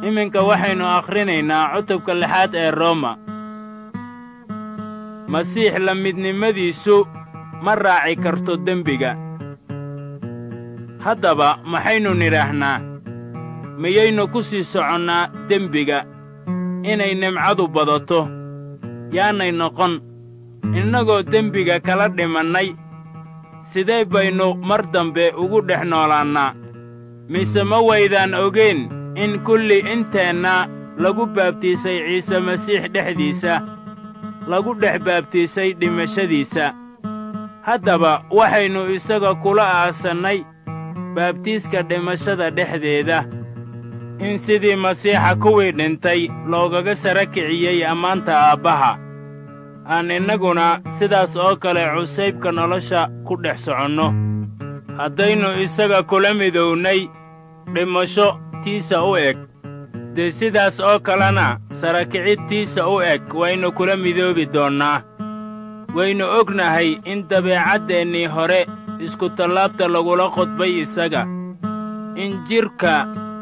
iminka waxaynu akhrinaynaa cutubka lixaad ee rooma masiix la midnimadiisu ma raaci karto dembiga haddaba maxaynu nidhaahnaa miyaynu ku sii soconnaa dembiga inay nimcadu badato yaanay noqon innagoo dembiga kala dhimannay sidee baynu mar dambe ugu dhex noolaannaa mise ma waydaan ogeen in kulli inteenna lagu baabtiisay ciise masiix dhexdiisa lagu dhex baabtiisay dhimashadiisa haddaba waxaynu isaga kula aasannay baabtiiska dhimashada dhexdeeda in sidii masiixa kuwii dhintay loogaga sara kiciyey ammaanta aabbaha aan innaguna sidaas oo kale cusaybka nolosha ku dhex soconno haddaynu isaga kula midownay dhimasho tiisa u eg dee sidaas oo kalena sarakicidtiisa u eg waynu kula midoobi doonnaa waynu ognahay in dabeecaddeenii hore iskutallaabta lagula qodbay isaga in jidhka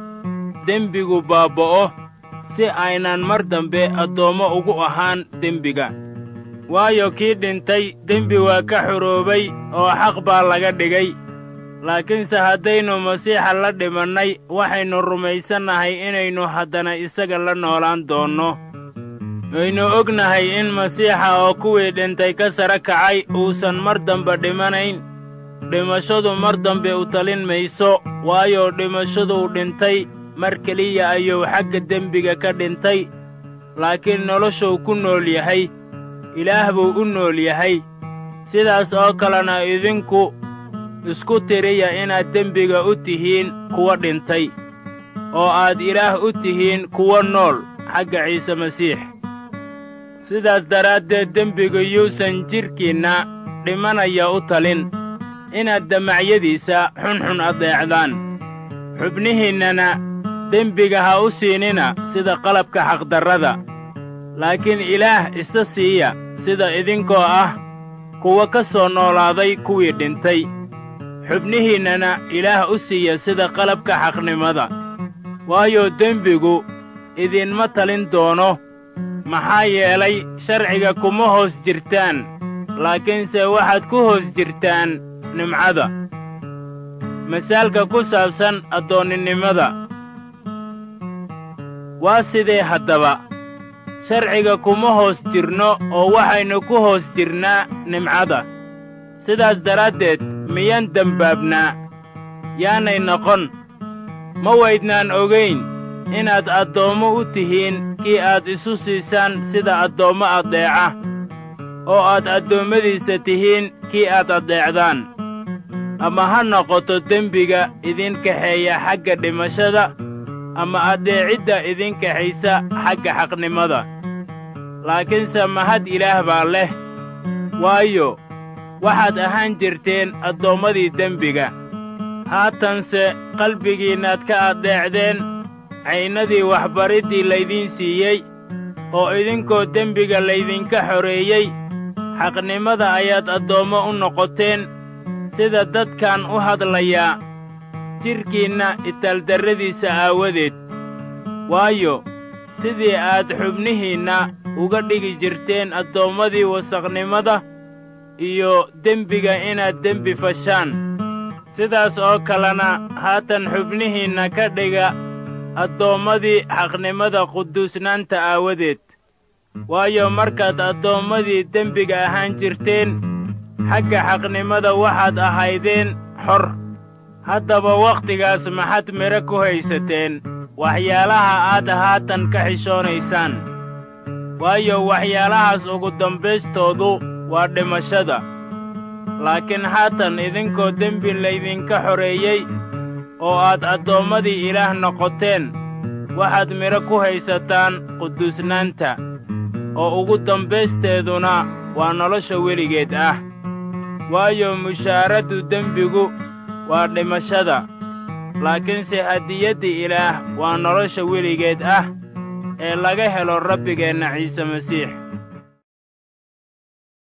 dembigu baabba'o si aynan mar dambe addoommo ugu ahaan dembiga waayo kii dhintay dembi waa ka xoroobay oo xaq baa laga dhigay laakiinse haddaynu masiixa la dhimannay waxaynu rumaysannahay inaynu haddana isaga la noolaan doonno waynu ognahay in masiixa oo kuwii dhintay ka sara kacay uusan mar dambe dhimanayn dhimashadu mar dambe u talin mayso waayo dhimashaduu dhintay mar keliya ayuu xagga dembiga ka dhintay laakiin noloshuu ku nool yahay ilaah buu u nool yahay sidaas oo kalena idinku isku tiriya inaad dembiga u tihiin kuwa dhintay oo aad ilaah u tihiin kuwa nool xagga ciise masiix sidaas daraaddeed dembigu yuusan jidhkiinna dhimanaya u talin inaad damacyadiisa xunxun addeecdaan xubnihiinnana dembiga ha u siinina sida qalabka xaqdarrada laakiin ilaah isa siiya sida idinkoo ah kuwa ka soo noolaaday kuwii dhintay xubnihiinnana ilaah u siiya sida qalabka xaqnimada waayo dembigu idinma talin doono maxaa yeelay sharciga kuma hoos jirtaan laakiinse waxaad ku hoos jirtaan nimcada masaalka ku saabsan addoonninimada waa sidee haddaba sharciga kuma hoos jirno oo waxaynu ku hoos jirnaa nimcada sidaas daraaddeed miyaan dembaabnaa yaanay noqon ma waydnaan ogayn inaad addoommo u tihiin kii aad isu siisaan sida addoommo addeeca oo aad addoommadiisa tihiin kii aad addeecdaan ama ha noqoto dembiga idin kaxeeya xagga dhimashada ama addeecidda idin kaxaysa xagga xaqnimada laakiinse mahad ilaah baa leh waayo waxaad ahaan jirteen addoommadii dembiga haatanse qalbigiinnaad ka addeecdeen caynadii waxbariddii laydiin siiyey oo idinkoo dembiga laydinka xoreeyey xaqnimada ayaad addoommo u noqoteen sida dadkan u hadlayaa jidhkiinna itaaldarradiisa aawadeed waayo sidii aad xubnihiinna uga dhigi jirteen addoommadii wasaqnimada iyo dembiga inaad dembi fashaan sidaas oo kalena haatan xubnihiinna ka dhiga addoommadii xaqnimada quduusnaanta aawadeed waayo markaad addoommadii dembiga ahaan jirteen xagga xaqnimada waxaad ahaydeen xor haddaba wakhtigaas maxaad midho ku haysateen waxyaalaha aad haatan ka xishoonaysaan waayo waxyaalahaas ugu dambaystoodu waa dhimashada laakiin haatan idinkoo dembi laydinka xoreeyey oo aad addoommadii ilaah noqoteen waxaad midho ku haysataan quduusnaanta oo ugu dambaysteeduna waa nolosha weligeed ah waayo mushaaraddu dembigu waa dhimashada laakiinse hadiyadda ilaah waa nolosha weligeed ah ee laga helo rabbigeenna ciise masiix